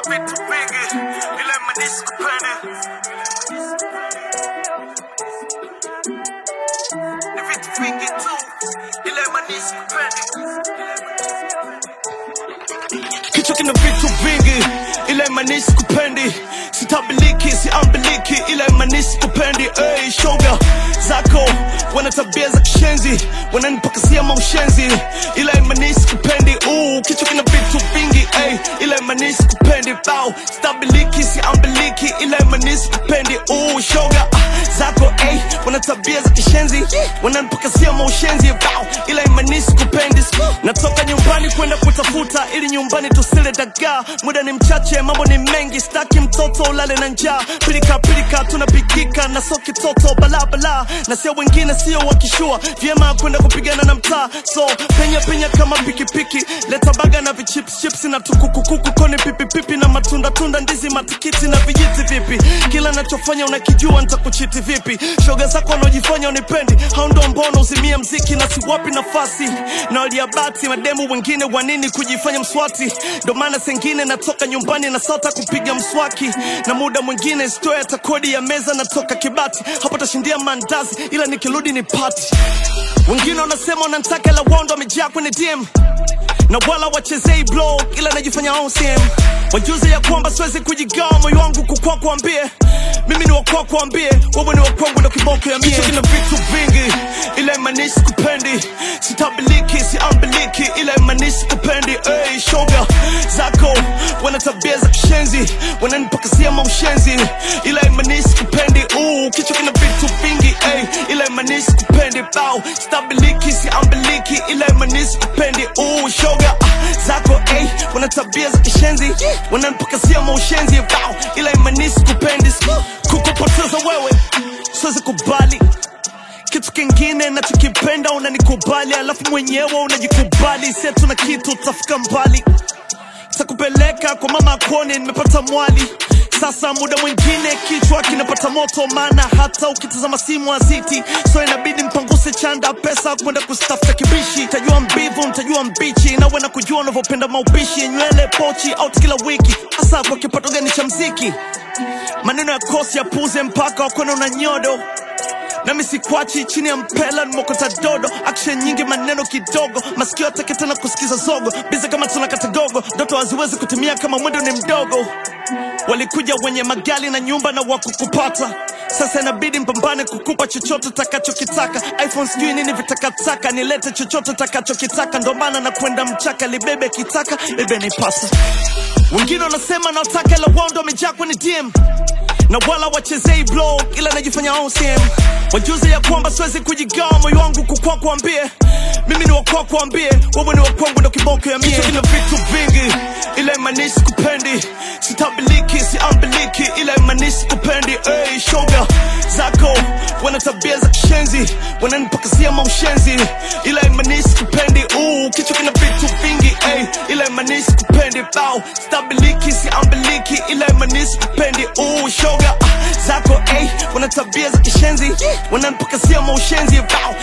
vitu vingi ila imanisi kupende ni vitu vingi tu ila imanisi kupende kichwa kina vitu vingi ila imanisi kupendi sitabiliki siambiliki ila imanisi kupendi hey, shoga zako wana tabia za kishenzi wananipakasia maushenzi ila imanisi kupendi Ooh, kichwa kina vitu vingi hey, ila imanisi kupendi bao stabiliki siambiliki ila imanisi kupendi Ooh, shoga ah, zako hey, wana tabia za kishenzi wananipakasia maushenzi bao ila imanisi kupendi natoka nyumbani kwenda kutafuta ili nyumbani tusile dagaa muda ni mchache mambo ni mengi staki mtoto ulale na njaa pilika pilika tunapikika na so kitoto balabala na sio wengine sio wakishua vyema kwenda kupigana na mtaa so penya penya kama pikipiki leta baga na vichipschips na tukukukuku koni pipipipi na matunda tunda ndizi matikiti na vijiti vipi kila nachofanya unakijua nitakuchiti vipi shoga zako wanaojifanya unipendi hao ndo mbona uzimia mziki na siwapi nafasi na waliabati mademu wengine wanini kujifanya mswati ndo maana sengine natoka nyumbani na sota kupiga mswaki na muda mwingine stoya hata kodi ya meza natoka kibati hapo tashindia mandazi ila nikirudi ni pati wengine wanasema wanantaka la wondo wamejaa kwenye dm na wala wachezei blog ila najifanya OCM wajuze ya kwamba siwezi kujigawa moyo wangu kukwa kuambie mimi ni wakwa kuambie wewe ni wakwangu ndo kiboko ya mie Kichwa kina vitu vingi ila imanisi kupendi sitabiliki siambiliki ila imanisi kupendi hey, shoga zako wana tabia za kishenzi wananipakasia maushenzi ila imanisi kupendi Ooh, kichwa kina vitu vingi hey, ila imanisi kupendi bao stabiliki siambiliki ila imanisi kupendi Ooh, shoga ah, zako hey, wana tabia za kishenzi wananipakasia maushenzi bao ila imanisi kupendi kukupoteza wewe siwezi kubali kitu kingine nachokipenda unanikubali alafu mwenyewe unajikubali setu na kitu utafika mbali takupeleka kwa mama akone nimepata mwali sasa muda mwingine kichwa kinapata moto maana hata ukitazama simu aziti so inabidi mpanguse chanda pesa kwenda kustafuta kibishi tajua mbivu mtajua mbichi nawe na kujua unavyopenda maupishi nywele pochi out kila wiki hasa kwa kipato gani cha mziki maneno ya kosi ya puze mpaka wakona una nyodo nami sikwachi chini ya mpela nimokota dodo action nyingi maneno kidogo masikio atake tena kusikiza zogo biza kama tunakata gogo ndoto haziwezi kutimia kama mwendo ni mdogo walikuja wenye magali na nyumba na wakukupata sasa inabidi mpambane kukupa chochote takachokitaka iphone sijui nini vitakataka nilete chochote takachokitaka ndo maana na kwenda mchaka libebe kitaka bebe nipasa wengine wanasema naotaka la wondo wamejaa kwenye dm na wala wachezei blog ila najifanya OCM wajuze ya kwamba siwezi kujigawa moyo wangu kukwa kuambie mimi ni wakwa kuambie wewe ni wakwangu ndo kiboko ya mie Kichwa kina vitu vingi ila imanisi kupendi sitabiliki siambiliki ila imanisi kupendi hey, shoga zako wana tabia za kishenzi wananipakasia maushenzi ila imanisi kupendi Ooh, kichwa kina vitu vingi hey, ila imanisi kupendi bao stabiliki siambiliki ila imanisi kupendi Ooh, shoga ah, zako hey, wana tabia za kishenzi wananipakasia maushenzi bao